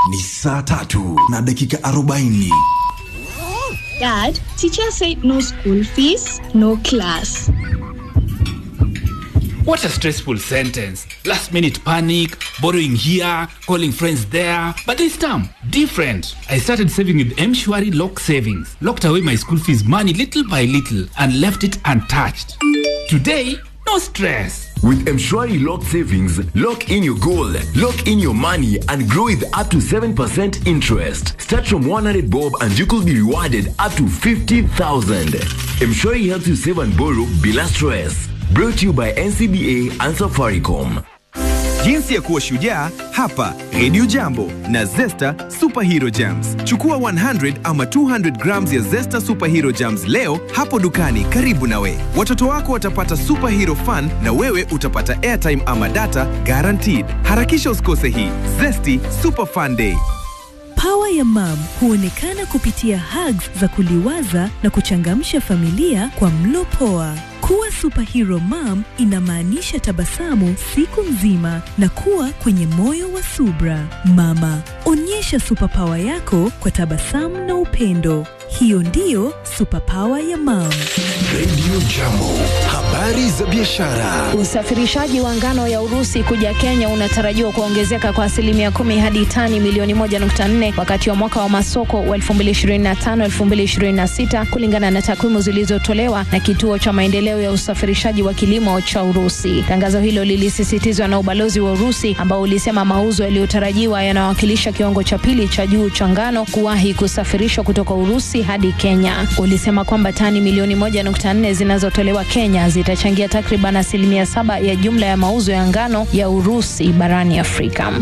ni saa tatu na dakika 40. Dad, teacher said no school fees, no class. What a stressful sentence. Last minute panic, borrowing here, calling friends there. But this time, different. I started saving with Mshwari Lock Savings. Locked away my school fees money little by little and left it untouched. Today, no stress. With Mshwari Lock Savings, lock in your goal, lock in your money, and grow with up to 7% interest. Start from 100 bob and you could be rewarded up to 50,000. Mshwari helps you save and borrow bila stress. Brought to you by NCBA and Safaricom. Jinsi ya kuwa shujaa hapa Radio Jambo na Zesta Superhero Jams. Chukua 100 ama 200 grams ya Zesta Superhero Jams leo hapo dukani karibu nawe. Watoto wako watapata superhero fun na wewe utapata airtime ama data guaranteed. Harakisha usikose hii Zesty Super Fun Day. Pawa ya mam huonekana kupitia hugs za kuliwaza na kuchangamsha familia kwa mlo poa. Kuwa superhero mom inamaanisha tabasamu siku nzima na kuwa kwenye moyo wa subra. Mama, onyesha superpower yako kwa tabasamu na upendo. Hiyo ndiyo superpower ya mam. Radio Jambo, habari za biashara. Usafirishaji wa ngano ya Urusi kuja Kenya unatarajiwa kuongezeka kwa asilimia kumi hadi tani milioni moja nukta nne wakati wa mwaka wa masoko wa 2025-2026 kulingana na takwimu zilizotolewa na kituo cha maendeleo ya usafirishaji wa kilimo cha Urusi. Tangazo hilo lilisisitizwa na ubalozi wa Urusi ambao ulisema mauzo yaliyotarajiwa yanawakilisha kiwango cha pili cha juu cha ngano kuwahi kusafirishwa kutoka Urusi hadi Kenya. Ulisema kwamba tani milioni moja nukta nne zinazotolewa Kenya zitachangia takriban asilimia saba ya jumla ya mauzo ya ngano ya Urusi barani Afrika.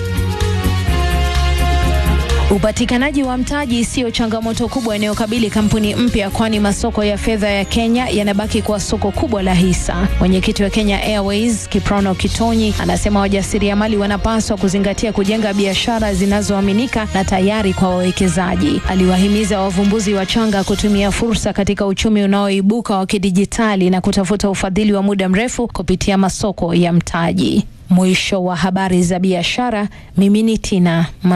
Upatikanaji wa mtaji siyo changamoto kubwa inayokabili kampuni mpya, kwani masoko ya fedha ya Kenya yanabaki kuwa soko kubwa la hisa. Mwenyekiti wa Kenya Airways Kiprono Kitonyi anasema wajasiriamali wanapaswa kuzingatia kujenga biashara zinazoaminika na tayari kwa wawekezaji. Aliwahimiza wavumbuzi wachanga kutumia fursa katika uchumi unaoibuka wa kidijitali na kutafuta ufadhili wa muda mrefu kupitia masoko ya mtaji. Mwisho wa habari za biashara. Mimi ni Tina Ma